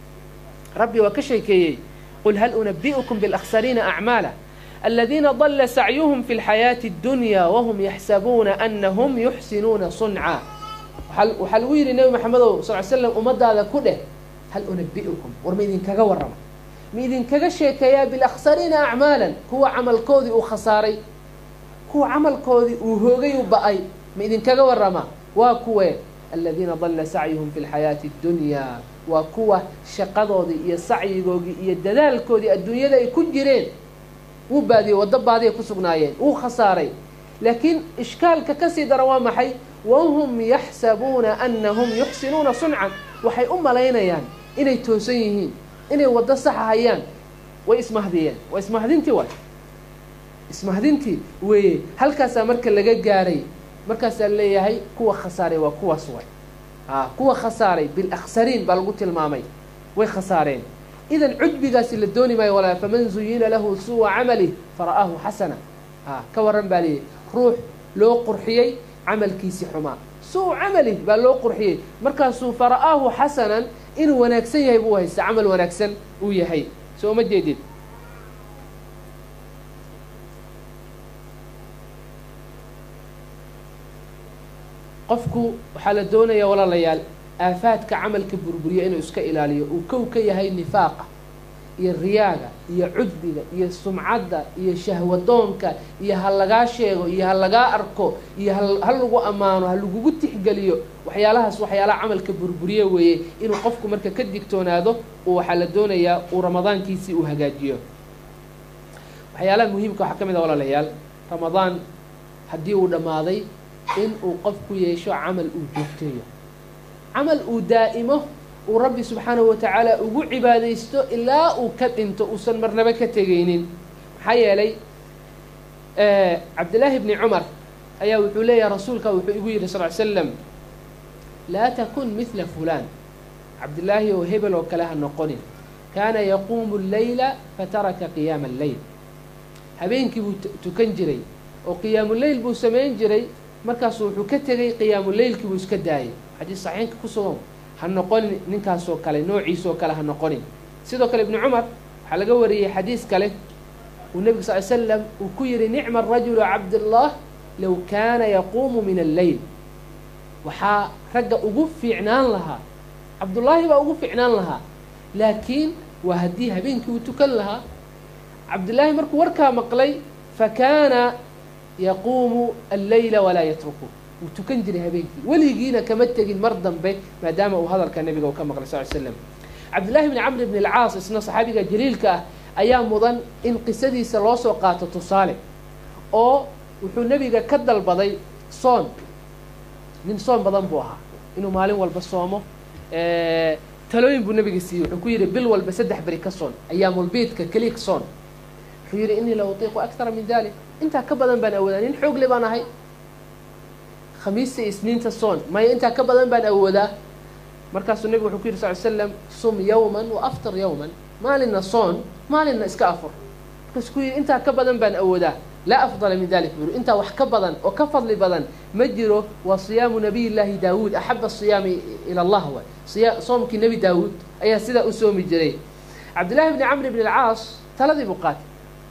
rabbi waa ka sheekeeyey qul hal unabi'ukum biاlakhsariina acmaala aladiina dala sacyuhum fi اlxayaati اddunya wahum yaxsabuuna anahum yuxsinuuna sunca waxaa lagu yidhi nebi maxamedow sal l slam ummadaada ku dheh hal unabi'ukum war ma idinkaga warrama ma idinkaga sheekeeyaa bilakhsariina acmaalan kuwa camalkoodii uu khasaaray kuwa camalkoodii uu hoogay u ba-ay ma idinkaga warramaa waa kuwe aladiina dalla sacyuhum fi lxayaati اddunyaa waa kuwa shaqadoodii iyo sacyigoodii iyo dadaalkoodii adduunyada ay ku jireen wuu baadiyey waddo baadiya ku sugnaayeen wuu khasaaray laakiin ishkaalka kasii daran waa maxay wahum yaxsabuuna anahum yuxsinuuna suncan waxay u malaynayaan inay toosan yihiin inay waddo saxa hayaan way ismahdiyeen waa ismahdintii waay ismahdintii weeye halkaasaa marka laga gaaray markaasaa leeyahay kuwa khasaaray waa kuwaas waay a kuwa khasaaray bilaksariin baa lagu tilmaamay way khasaareen idan cujbigaasi la dooni maayo walaa faman zuyina lahu suwa camalih fara'aahu xasana a ka waran baa leeyahy ruux loo qurxiyey camalkiisi xumaa suu camalih baa loo qurxiyey markaasuu fara'aahu xasanan inuu wanaagsan yahay buu haysta camal wanaagsan uu yahay soo ma jeedid qofku waxaa la doonayaa walaalayaal aafaadka camalka burburiya inuu iska ilaaliyo uu kow ka yahay nifaaqa iyo riyaaga iyo cudbiga iyo sumcadda iyo shahwadoonka iyo ha lagaa sheego iyo ha lagaa arko iyo ha lagu ammaano ha lagugu tixgeliyo waxyaalahaas waxyaalaha camalka burburiye weeye inuu qofku marka ka digtoonaado uu waxaa la doonayaa uu ramadaankiisii uu hagaajiyo waxyaalaha muhiimka waxaa ka mid a walaalayaal ramadaan haddii uu dhammaaday in uu qofku yeesho camal uu joogteeyo camal uu daa'imo uu rabbi subxaanahu watacaala ugu cibaadaysto ilaa uu ka dhinto uusan marnaba ka tegaynin maxaa yeelay cabdillaahi bni cumar ayaa wuxuu leeyahay rasuulka wuxuu igu yidhi sal ly slam laa takun midla fulaan cabdillaahi oo hebel oo kale ha noqonin kaana yaquumu leyla fataraka qiyaama alleyl habeenkii buu tukan jiray oo qiyaamuleyl buu samayn jiray markaasuu wuxuu ka tegay qiyaamuleylkii buu iska daayay xadiis saxiinka ku sugan ha noqonin ninkaasoo kale noociisoo kale ha noqonin sidoo kale ibnu cumar waxaa laga wariyey xadiis kale uu nebigu sal l slam uu ku yihi nicma arajulu cabdullah low kaana yaquumu min alleyl waxaa ragga ugu fiicnaan lahaa cabdullaahi baa ugu fiicnaan lahaa laakiin waa haddii habeenkii uu tukan lahaa cabdullaahi markuu warkaa maqlay fakaana yaquumu alleyla walaa yatruku wuu tukan jiray habeenkii weligiina kama tegin mar dambe maadaama uu hadalka nebiga uu ka maqlay sal l slam cabdillahi bni camr bni alcaas isna saxaabiga jaliilka ah ayaa mudan in qisadiisa loo soo qaato tusaale oo wuxuu nebiga ka dalbaday soon nin soon badan buu ahaa inuu maalin walba soomo talooyin buu nebiga siiyey wuxuu ku yidhi bil walba saddex beri ka soon ayaamulbiidka keliya soon wuxuu yidhi innii la utiiqu akthara min dalik intaa ka badan baan awoodaa nin xoogle baan ahay khamiista iyo isniinta soon maya intaa ka badan baan awoodaa markaasuu nebigu wuxuu ku yidhi sal ly slam sum yawman wa aftar yawman maalinna soon maalinna iska afur markaasuu ku yidhi intaa ka badan baan awoodaa laa afdala min dalik buu intaa wax ka badan oo ka fadli badan ma jiro waa siyaamu nabiy llaahi daawuud axaba siyaami ila allah waay siya soomkii nebi daawuud ayaa sidaa u soomi jiray cabdillahi bni camr bni alcaas taladii buu qaatay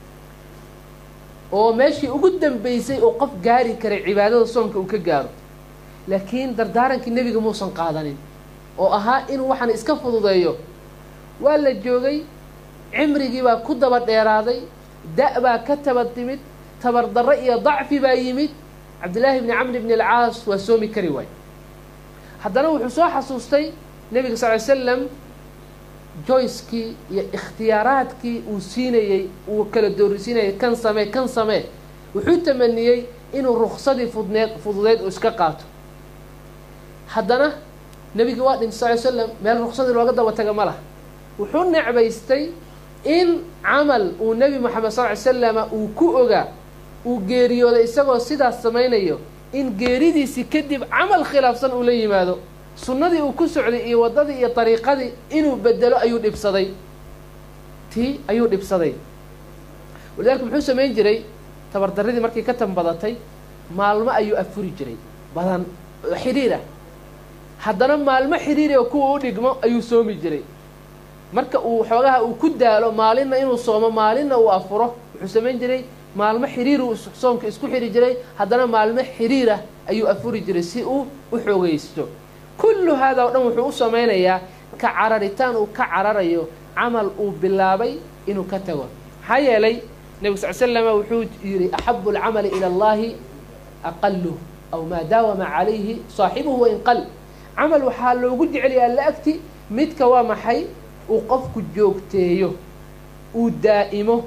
oo meeshii ugu dambeysay oo qof gaari karay cibaadada soonka uu ka gaaro laakiin dardaarankii nebiga muusan qaadanin oo ahaa inuu waxaan iska fududeeyo waa la joogay cimrigii baa ku daba dheeraaday da- baa ka taba timid tabardarro iyo dacfi baa yimid cabdillaahi bni camr bni alcaas waa soomi kari waay haddana wuxuu soo xasuustay nebiga sal ly slam joyskii iyo ikhtiyaaraadkii uu siinayey uu kala doorisiinayay kan samee kan samee wuxuu tamaniyey inuu ruksadii fudneed fududeed uu iska qaato haddana nebigii waa dhintay sal ly slam meel ruksadii looga daba taga ma laha wuxuu necbaystay in camal uu nebi moxamed sal ly slama uu ku ogaa uu geeriyooday isagoo sidaas samaynayo in geeridiisii kadib camal khilaafsan uu la yimaado sunnadii uu ku socday iyo waddadii iyo dariiqadii inuu bedelo ayuu dhibsaday tii ayuu dhibsaday walidaalika muxuu samayn jiray tabardaradii markay ka tanbadatay maalmo ayuu afuri jiray badan oo xidhiir ah haddana maalmo xidhiiri oo kuwa u dhigmo ayuu soomi jiray marka uu xoogaha uu ku daalo maalinna inuu soomo maalinna uu afuro wuxuu samayn jiray maalmo xiriir uu soomka isku xiri jiray haddana maalmo xiriirah ayuu afuri jiray si uu u xoogaysto kullu haadaa o dhan wuxuu u samaynayaa ka cararitaan uu ka cararayo camal uu bilaabay inuu ka tago maxaa yeelay nebigu sal slama wuxuu yidhi axabu alcamali ila allahi aqaluh aw maa daawama calayhi saaxibuhu wain qal camal waxaa loogu jeceliyaa alla agti midka waa maxay uu qofku joogteeyo uu daa'imo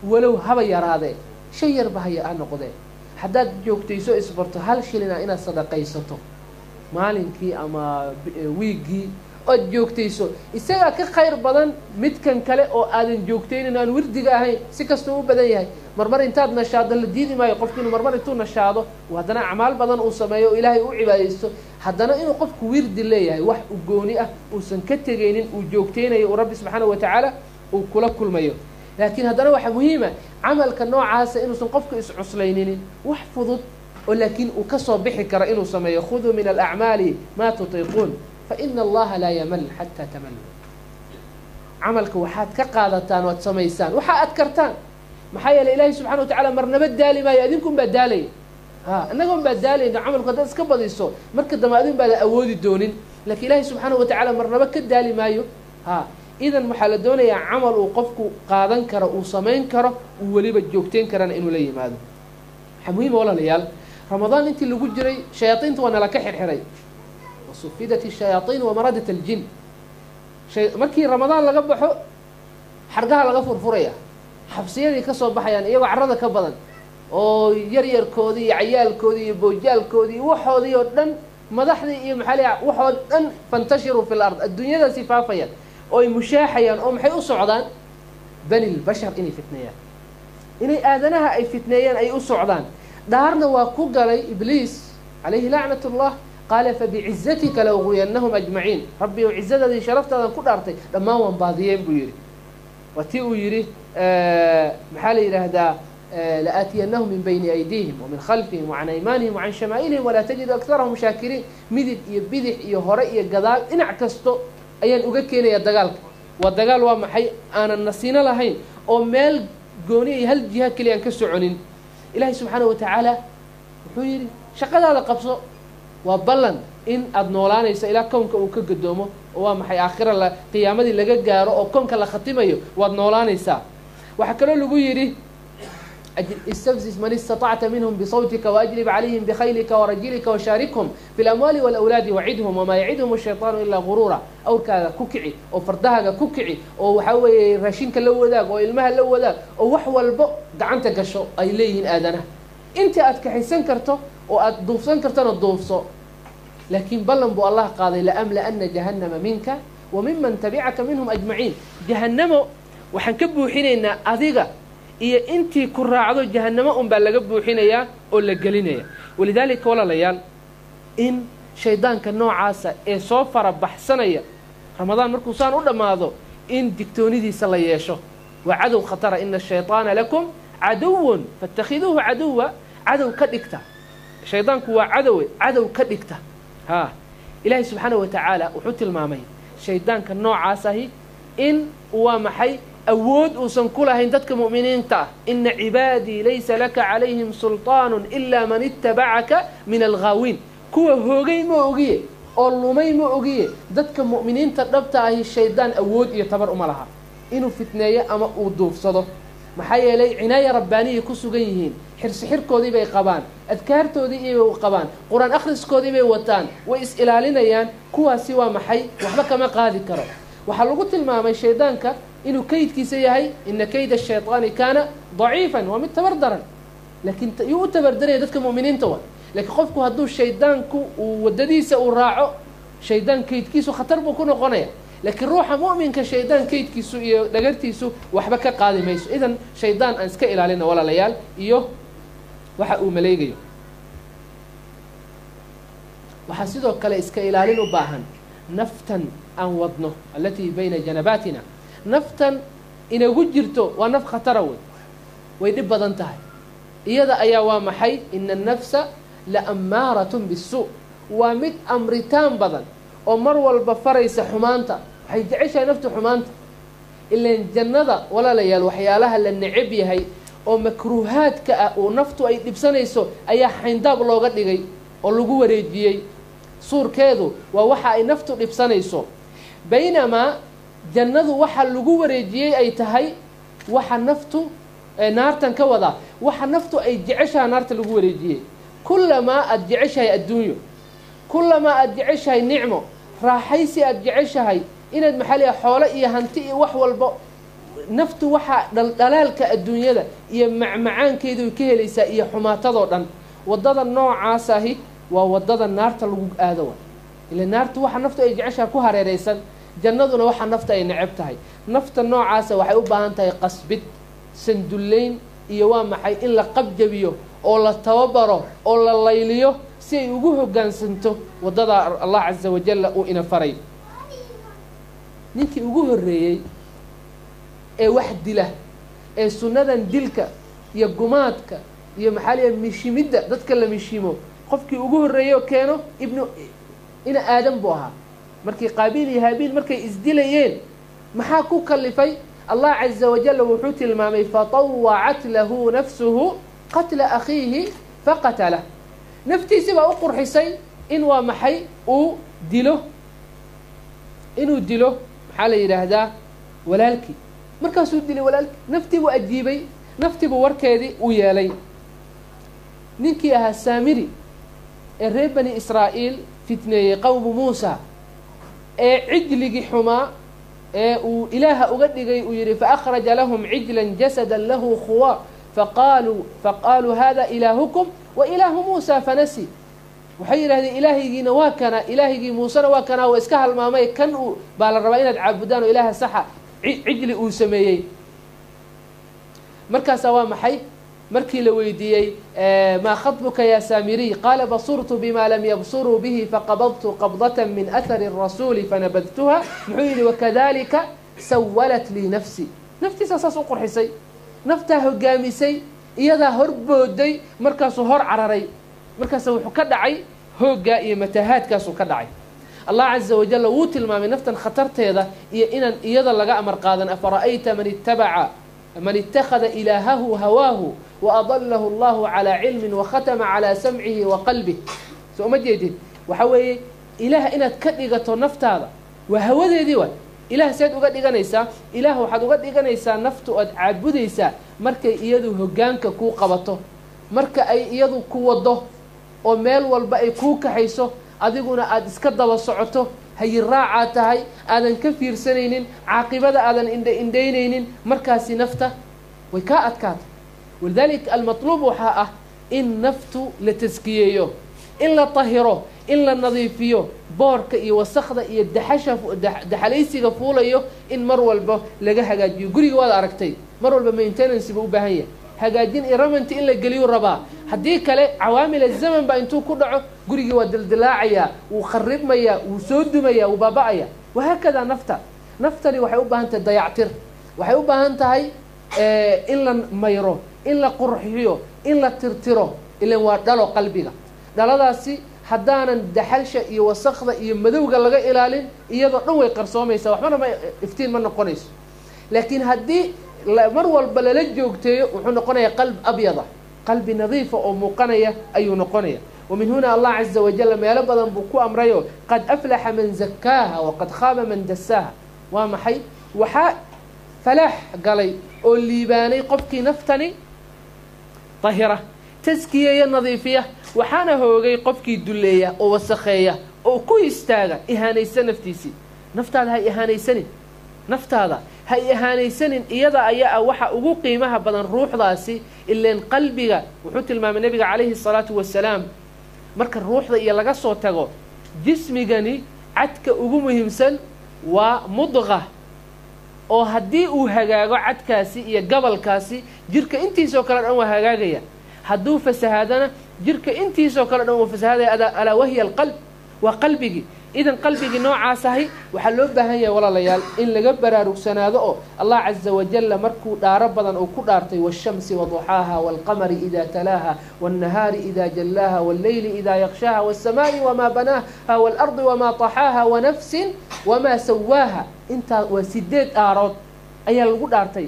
walow haba yaraadee shay yarba haya ha noqdee haddaad joogtayso isbarto hal shilina inaad sadaqaysato maalinkii ama wiiggii ood joogtayso isagaa ka khayr badan midkan kale oo aadan joogtaynin aan wirdiga ahayn si kastuu u badan yahay marmar intaad nashaado la diidi maayo qofki inuu marmar intuu nashaado haddana acmaal badan uu sameeyo oo ilaahay u cibaadaysto haddana inuu qofku wirdi leeyahay wax u gooni ah uusan ka tegaynin uu joogtaynayo uu rabbi subxaana wa tacaala uu kula kulmayo laakiin haddana waxaa muhiima camalka noocaasa inuusan qofku iscuslayninin wax fudud oo laakiin uu kasoo bixi karo inuu sameeyo khuduu min alacmaali maa tutiiquun faina allaha laa yamal xataa tamallu camalka waxaad ka qaadataan oad samaysaan waxa aad kartaan maxaa yeeley ilaahay subxana wa tacala marnaba daali maayo adinkun baa daalaya ha innagoon baa daalayno camalku haddaad iska badiso marka dambe adin baada awoodi doonin lakiin ilaahay subxaana wa tacaala marnaba ka daali maayo ha idan waxaa la doonayaa camal uu qofku qaadan karo uu samayn karo uu weliba joogteyn karana inuu la yimaado waxaa muhiima walaalayaal ramadaan intii lagu jiray shayaaiinta waa nala ka xirxiray wasufidat الshayaaطiin wamaradat اljin markii ramadaan laga baxo xargaha laga furfuraya xabsiyadii ka soo baxayaan iyagoo carada ka badan oo yaryarkoodii iyo cayaalkoodii iyo boojaalkoodii iyo waxoodii oo dhan madaxdii iyo maxaa la waxoo dhan fantashiruu fi lard adduunyadaasi faafayaan oo ay mushaaxayaan oo maxay u socdaan bani lbashar inay fitneeyaan inay aadanaha ay fitneeyaan ay u socdaan dhaarna waa ku galay ibliis calayhi lacnat اllah qaala fabicizatika la uguyanahum ajmaciin rabbi ou cizadaadii sharaftaadan ku dhaartay dhammaan waan baadiyeen buu yidhi waa tii uu yidhi maxaa la yidhaahdaa laaatiyanahum min bayni aydiihim wamin khalfihim wacan aymaanihim wacan shamaa'ilihim walaa tajidu akarahum shaakiriin midig iyo bidix iyo hore iyo gadaal dhinac kasto ayaan uga keenaya dagaalka waa dagaal waa maxay aanan nasiino lahayn oo meel gooni iyo hal jiha keliya aan ka soconin ilaahay subxaana wa tacaala wuxuu yidhi shaqadaada qabso waa ballan in aada noolaanayso ilaa kownka uu ka gadoomo oo waa maxay aakhira la qiyaamadii laga gaaro oo kownka la khatimayo waad noolaanaysaa waxaa kaloo lagu yidhi istafzis man istaطacta minhm bsawtika waajlib calayhim bkhaylika warajilika washaarikhum fi lamwaali wاlawlaadi wacidhum wamaa yacidhum الshayطaanu ilaa guruura awrkaaga ku kici oo fardahaaga ku kici oo waxaa weeye raashinka la wadaag oo ilmaha la wadaag oo wax walbo gacanta gasho ay leeyihiin aadanaha inta aad kaxaysan karto oo aad duufsan kartona duufso laakiin ballan buu allah qaaday laamlaana jahannama minka wa miman tabicaka minhum ajmaciin jahannamo waxaan ka buuxinaynaa adiga iyo intii ku raacdo jahannamo un baa laga buuxinayaa oo la gelinaya walidaalika walaalayaal in shaydaanka noocaasa ee soo fara baxsanaya ramadaan markuu saan u dhammaado in digtoonidiisa la yeesho waa cadow khatara ina ashayطaana lakum caduwun faاtakhiduuhu caduwa cadow ka dhigta shaydaanku waa cadowe cadow ka dhigta ha ilaahay subxaana wa tacaala wuxuu tilmaamay shaydaanka noocaas ahi in waa maxay awood uusan ku lahayn dadka mu'miniinta ah ina cibaadii laysa laka calayhim sulطaanu ilaa man itabacaka min alghaawiin kuwa hoogay ma ogiye oo lumay ma ogiye dadka mu'miniinta dhabta ahi shaydaan awood iyo tabar uma laha inuu fitneeyo ama uu duufsado maxaa yeelay cinaaya rabbaaniyay ku sugan yihiin xirsi xirkoodii bay qabaan adkaartoodii ibay qabaan qur-aan akhriskoodii bay wataan way is ilaalinayaan kuwaasi waa maxay waxba kama qaadi karo waxaa lagu tilmaamay shaydaanka inuu kaydkiisa yahay ina kayda shayطaani kaana daciifan waa mid tabar daran laakiin yuu u tabardaraya dadka mu'miniinta wa laakiin qofku hadduu shaydaanku uu waddadiisa uu raaco shaydaan kaydkiisu khatar buu ku noqonaya laakiin ruuxa mu'minka shaydaan kaydkiisu iyo dhagartiisu waxba ka qaadi mayso idan shaydaan aan iska ilaalina walaalayaal iyo waxa uu maleegayo waxaa sidoo kale iska ilaalin u baahan naftan aan wadno alatii bayna janabaatina naftan inagu jirto waa naf khatara wey way dhib badan tahay iyada ayaa waa maxay ina annafsa la ammaaratun bisu waa mid amritaan badan oo mar walba faraysa xumaanta waxay jeceshahay naftu xumaanta ilaan jannada walaalayaal waxyaalaha la necab yahay oo makruuhaadka ah oo naftu ay dhibsanayso ayaa xayndaab looga dhigay oo lagu wareejiyey suurkeedu waa waxa ay naftu dhibsanayso baynamaa jannadu waxa lagu wareejiyey ay tahay waxa naftu naartan ka wadaa waxa naftu ay jeceshahay naarta lagu wareejiyey kullamaa aada jeceshahay adduunyo kullamaa aada jeceshahay nicmo raaxaysi aada jeceshahay inaad maxaa leeyahay xoolo iyo hanti iyo wax walbo naftu waxaa dhaldhalaalka adduunyada iyo macmacaankeedu ka helaysaa iyo xumaatadoo dhan waddada noocaasahi waa waddada naarta lagu aado wa ila naartu waxa naftu ay jeceshaha ku hareeraysan jannaduna waxa nafta ay neceb tahay nafta noocaasa waxay u baahan tahay qasbid sandullayn iyo waa maxay in la qabjabiyo oo la tababaro oo la layliyo si ay ugu hoggaansanto waddada allah casa wajalla uu ina faray ninkii ugu horreeyey ee wax dila ee sunnadan dilka iyo gumaadka iyo maxaa liya mishimidda dadka la mishimo qofkii ugu horreeyey oo keeno ibnu ina aadan buu ahaa markii qaabiil iyo haabiil markay isdilayeen maxaa ku kalifay allah caza wajalla wuxuu tilmaamay fatawacat lahu nafsuhu qatla akhiihi faqatalah naftiisi baa u qurxisay in waa maxay uu dilo inuu dilo maxaa la yidhaahdaa walaalkii markaasuu dilay walaalkii naftii buu ajiibay naftii buu warkeedii u yeelay ninkii ahaa saamiri ee reer bani israa'iil fitneeyey qowmu muusa ee cijligii xumaa ee uu ilaaha uga dhigay uu yidhi faأkhraja lahum cijla jasada lahu khuwa faqaaluu faqaaluu hada ilaahukum wa ilaahu muusa fanasi waxay yidhahdeen ilaahaygiina waa kana ilaahygii muusena waa kanaa waa iska halmaamay kan uu baa la rabaa inaad caabudaan oo ilaaha saxa cijli uu sameeyey markaasaa waa maxay markii la weydiiyey maa khaطbuka ya saamiriy qaala basurtu bima lam yabsuruu bihi faqabadtu qabdaة min ahari الrasuuli fanabadtuha muxuu yidhi wakadalika sawalat lii nafsi naftiisaa saas u qurxisay naftaa hogaamisay iyadaa hor booday markaasuu hor cararay markaasa wuxuu ka dhacay hooggaa iyo matahaadkaasuu ka dhacay allah caza wajalla wuu tilmaamay naftan khatarteeda iyo inaan iyada laga amar qaadan afara'ayta man ittabaca man ittakhada ilaahahu hawaahu waadalahu allahu calaa cilmin wakhatama calaa samcihi wa qalbih soo uma jeedid waxa weeye ilaah inaad ka dhigato naftaada waa hawadeedii waay ilaah seed uga dhiganaysaa ilaah waxaad uga dhiganaysaa naftu oad caabudaysaa markay iyadu hoggaanka kuu qabato marka ay iyadu ku waddo oo meel walba ay kuu kaxayso adiguna aada iska daba socoto hayiraacaad tahay aadan ka fiirsanaynin caaqibada aadan indha indhaynaynin markaasi nafta way kaa adkaata walidaalika almatluub waxaa ah in naftu la taskiyeeyo in la tahiro in la nadiifiyo boorka iyo wasakda iyo daxasha daxalaysiga fuulayo in mar walba laga hagaajiyo guriga waad aragtay mar walba maintenancy buu u baahan yahay hagaajin iyo ramanti in la geliyuu rabaa haddii kale cawaamil azaman baa intuu ku dhaco gurigii waa dildilaacayaa wuu kharibmayaa wuu soo dumayaa wuu baaba-aya wahaakadaa nafta naftani waxay u baahan tahay dayactir waxay u baahan tahay in la mayro in la qurxiyo in la tirtiro ilan waa dhalo qalbiga dhaladaasi haddaanan daxalsha iyo wasakda iyo madowga laga ilaalin iyadoo dhan way qarsoomaysaa waxbana ma iftiin ma noqonayso laakiin haddii mar walba lala joogteeyo wuxuu noqonayaa qalb abyada qalbi nadiifa oo muuqanaya ayuu noqonaya wamin huna allah caza wajalla meelo badan buu ku amrayo qad aflaxa man zakaaha waqad khaaba man dasaaha waa maxay waxaa falaax galay oo liibaanay qofkii naftani tahira taskiyeeya nadiifiya waxaana hoogay qofkii dulleeya oo wasakheeya oo ku istaaga ihaanaysa naftiisii naftaada ha ihaanaysanin naftaada ha ihaanaysanin iyada ayaa ah waxa ugu qiimaha badan ruuxdaasi ileen qalbiga wuxuu tilmaamay nebiga calayhi salaatu wasalaam marka ruuxda iyo laga soo tago jismigani cadka ugu muhiimsan waa mudqa oo haddii uu hagaago cadkaasi iyo gabalkaasi jirka intiisoo kale dhan waa hagaagaya hadduu fasahaadana jirka intiisoo kale dhan waa fasahaadaya alaa wahiya alqalb waa qalbigii idan qalbigii noocaas ahay waxaa loo baahan yahay walaalayaal in laga baraarugsanaado oo allah caza wajalla markuu dhaaro badan uu ku dhaartay waالshamsi waduxaaha wاlqamari ida talaaha wالnahaari ida jallaaha wاlleyli ida yaqshaaha wالsamaaءi wamaa banaaha wاlardi wamaa طaxaaha wanafsin wamaa sawaaha intaa waa sideed dhaarood ayaa lagu dhaartay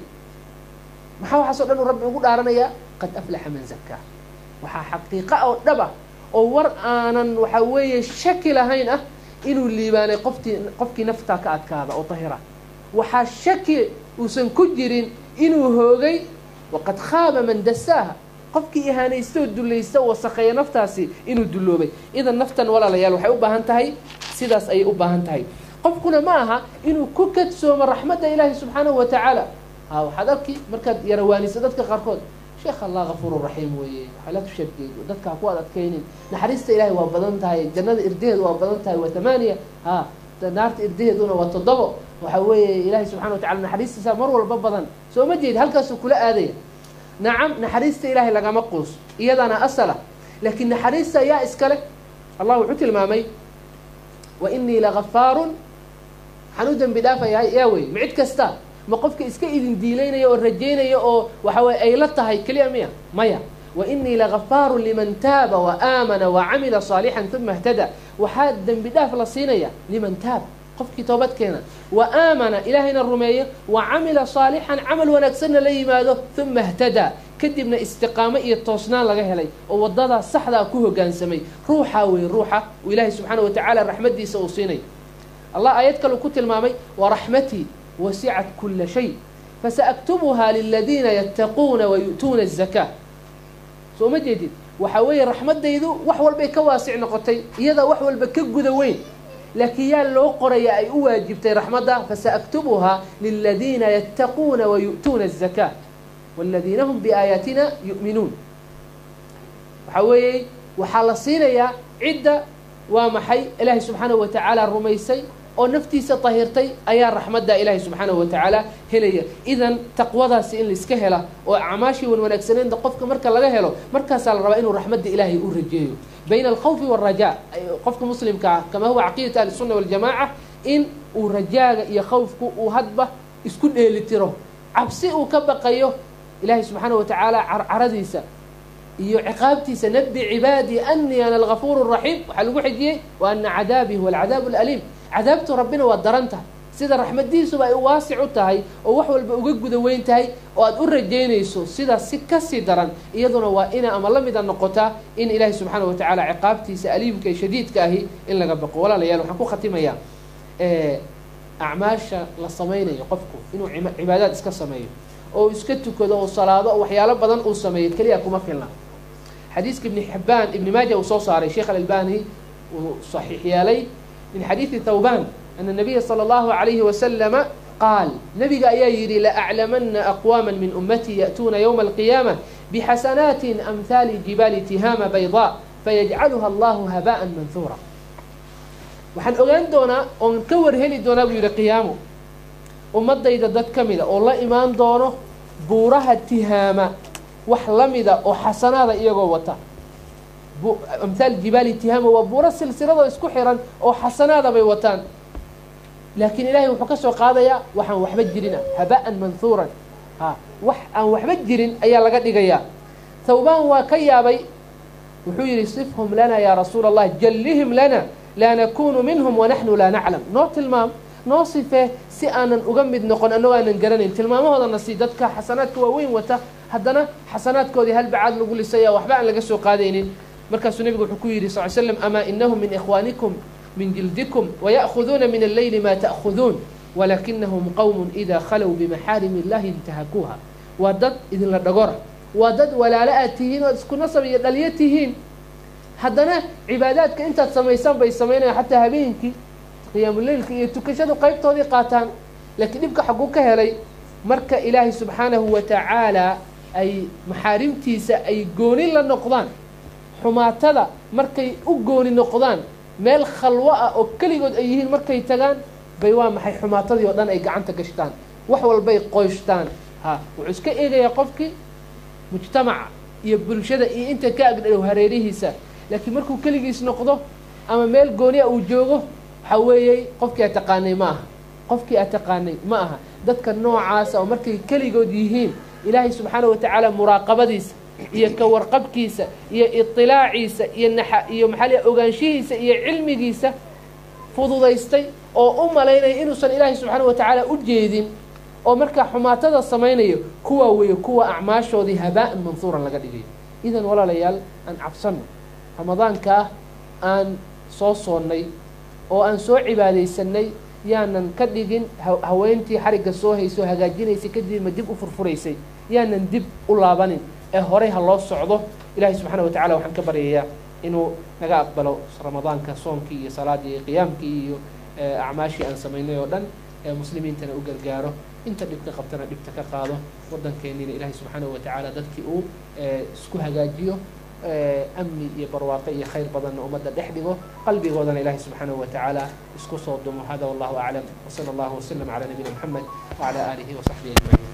maxaa waxaasoo dhan uu rabbi ugu dhaaranayaa qad aflaxa man zakaa waxaa xaqiiqa oo dhaba oo war aanan waxaa weeye shaki lahayn ah inuu liibaanay qoftii qofkii naftaa ka adkaada oo tahira waxaa shaki uusan ku jirin inuu hoogay waqad khaaba man dasaaha qofkii ihaanaysta oo dullaysta oo wasakheeya naftaasi inuu dulloobay idan naftan walaalayaal waxay u baahan tahay sidaas ayay u baahan tahay qofkuna ma aha inuu ku kadsoomo raxmadda ilaahi subxaanahu wa tacaala ha waxaad arki markaad yarawaaniso dadka qaarkood sheekh allah kafuuru raxiim weeye waxaa la tushabgeed dadka ha ku ad adkaynin naxariista ilaahay waa badan tahay jannada irdaheedu waa badan tahay waa tamaaniya ha naarta irdaheeduna waa toddobo waxa weeye ilaahay subxana wa tacala naxariistiisa mar walba badan soo ma jeedi halkaasuu kula aadaya nacam naxariista ilaahay lagama quus iyadana asala laakiin naxariista yaa iskale allah wuxuu tilmaamay wa inii lagafaarun waxaan u dembi dhaafayahay yaa wey ma cid kasta ma qofka iska idin diilaynaya oo rajaynaya oo waxa weye ay la tahay keliya miya maya wa inii lagafaarun liman taaba wa aamana wa camila saalixan uma اhtada waxaa dembi dhaaf la siinaya liman taaba qofkii toobad keena wa aamana ilaahayna rumeeyo wa camila saalixan camal wanaagsanna la yimaado uma اhtadaa kadibna istiqaamo iyo toosnaan laga helay oo wadadaa saxdaa ku hogaansamay ruuxaa wey ruuxa uu ilaahay subxaana wa tacaala raxmadiisa uu siinay allah aayad kale ku tilmaamay waraxmatii wasicat kula shay fasaaktubuhaa liladiina yattaquuna wayu'tuuna الzakaa soo ma jeedid waxaa weeye raxmadaydu wax walbay ka waasic noqotay iyadaa wax walba ka guda weyn laakiin yaa loo qoraya ay u waajibtay raxmadda fasaaktubuhaa liladiina yattaquuna wayu'tuuna الzakaa wاladiina hum biaayaatina yu'minuun waxaa weeye waxaa la siinayaa cidda waa maxay ilaahay subxaanahu wa tacaala rumaysay oo naftiisa tahirtay ayaa raxmadda ilaahay subxaanahu wa tacaala helaya idan taqwadaasi in laiska hela oo acmaashii wan wanaagsaneynta qofka marka laga helo markaasaa la rabaa inuu raxmadda ilaahay u rajeeyo bayna alkhawfi waalrajaa qofka muslimka ah kama huwa caqiidata ahlisunna waljamaaca in uu rajaaga iyo khawfku uu hadba isku dheelitiro cabsi uu ka baqayo ilaahay subxaanahu wa tacaala carcaradiisa iyo ciqaabtiisa nabi cibaadii anii ana algafuur raxiim waxaa lagu xijiyey wa ana cadaabii huwa alcadaab alaliim cadaabtu rabbina waa daran tahay sida raxmadiisuba ay waasic u tahay oo wax walba uga guda weyn tahay oo aad u rajaynayso sidaas si kasii daran iyaduna waa ina ama la mida noqotaa in ilaahay subxaana wa tacaala ciqaabtiisa aliimka ee shadiidka ahi in laga baqo walaalayaal waxaan ku khatimayaa acmaasha la samaynayo qofku inuu cibaadaad iska sameeyo oo iska tukado oo salaado oo waxyaalo badan uu sameeyo keliya kuma filna xadiiska ibni xibaan ibni maaja uu soo saaray sheekh alalbani uu saxiix yeelay min xadiidi thawban ana nabiya sala allahu alayhi wasalama qaal nabiga ayaa yidhi laaclamana aqwaama min ummatii ya'tuuna ywma alqiyaama bixasanaatin amhaali jibaali tihaama baydaa fayajcaluha allahu haba'an manhuura waxaan ogaan doonaa oon ka warheli doonaa buu yidhi qiyaamo ummadayda dad ka mida oo la imaan doono buuraha tihaama wax la mida oo xasanaada iyagoo wata amhaal jibaali tihaama waa buuro silsiladoo isku xiran oo xasanaada bay wataan laakiin ilaahay wuxuu ka soo qaadayaa waxaan waxba jirina haba'an manhuuran ha wax aan waxba jirin ayaa laga dhigayaa thawbaan waa ka yaabay wuxuu yidhi sifhum lana yaa rasuula allah jallihim lana laa nakunu minhum wanaxnu laa naclam noo tilmaam noo sifee si aanan uga mid noqon annagoo aanan garanayn tilmaamahoodana si dadka xasanaadka waaweyn wata haddana xasanaadkoodii halbacaad lagu lisaya waxba aan laga soo qaadaynin markaasuu nebigu wuxuu ku yidhi sal slam amaa inahum min ikhwaanikum min jildikum waya'khuduuna min alleyli maa ta'khuduun walaakinahum qowmun idaa khalow bimaxaarimi illahi intahakuuha waa dad idinla dhagora waa dad walaalo aad tihiin ood isku nasab iyo dhaliyo tihiin haddana cibaadaadka intaad samaysaan bay samaynayaan xataa habeenkii qiyaamuleylka iyo tukashadu qaybtoodii qaataan laakiin dhibka xaguu ka helay marka ilaahay subxaanahu wa tacaala ay maxaarimtiisa ay gooni la noqdaan xumaatada markay u gooni noqdaan meel khalwo ah oo keligood ay yihiin markay tagaan bay waa maxay xumaatadii oo dhan ay gacanta gashtaan wax walbay qoyshtaan ha wuxuu iska eegayaa qofkii mujtamaca iyo bulshada iyo inta ka agdhow hareerihiisa laakiin markuu keligiis noqdo ama meel gooniya uu joogo waxaa weeyey qofkii aad taqaanay ma aha qofkii aad taqaanay ma aha dadka noocaasa oo markay keligood yihiin ilaahay subxaana wa tacaala muraaqabadiisa iyo ka warqabkiisa iyo iطilaaciisa iyo naxa iyo maxaa liya ogaanshihiisa iyo cilmigiisa fududaystay oo u malaynaya inuusan ilaahay subxaana wa tacaala u jeedin oo markaa xumaatada samaynayo kuwaa weeye kuwa acmaashoodii habaa-an manhuuran laga dhigayo idan walaalayaal aan cabsanno ramadaankaa aan soo soonnay oo aan soo cibaadaysanay yaanan ka dhigin haweentii xarigga soo haysoo hagaajinaysay kadibma dib u furfuraysay yaanan dib u laabanin ee horey ha loo socdo ilaahay subxaana wa tacala waxaan ka baryayaa inuu naga aqbalo ramadaanka soonkii iyo salaadii iyo qiyaamkii iyo acmaashii aan samaynay oo dhan ee muslimiintana u gargaaro inta dhibka qabtana dhibta ka qaado waddankeennina ilaahay subxaanahu watacaala dadkii uu isku hagaajiyo amni iyo barwaaqo iyo khayr badanna ummadda dhex dhigo qalbigoodana ilaahay subxaanahu watacaala isku soo dumo hada wallahu aclam wasala allahu wasalam calaa nabiyina moxamed wacala aalihi wasaxbihi ajmaciin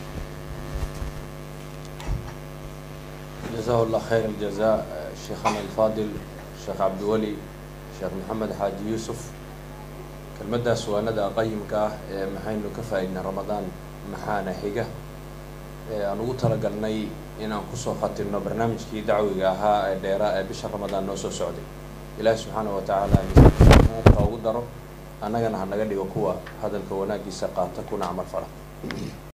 جزاه الله خير الجزاء شيخنا الفاضل شيخ عبد الولي شيخ محمد حاج يوسف kelmaddaas waanada qayimka ah ee maxaynu ka faa-idnay ramadaan maxaana xiga ee aan ugu talagalnay inaan kusoo khatimno barnaamijkii dacwiga ahaa ee dheeraa ee bisha ramadaan noo soo socday ilaahi subxaanahu watacaala misaanka ugu daro annagana ha naga dhigo kuwa hadalka wanaaggiisa qaata kuna camal fala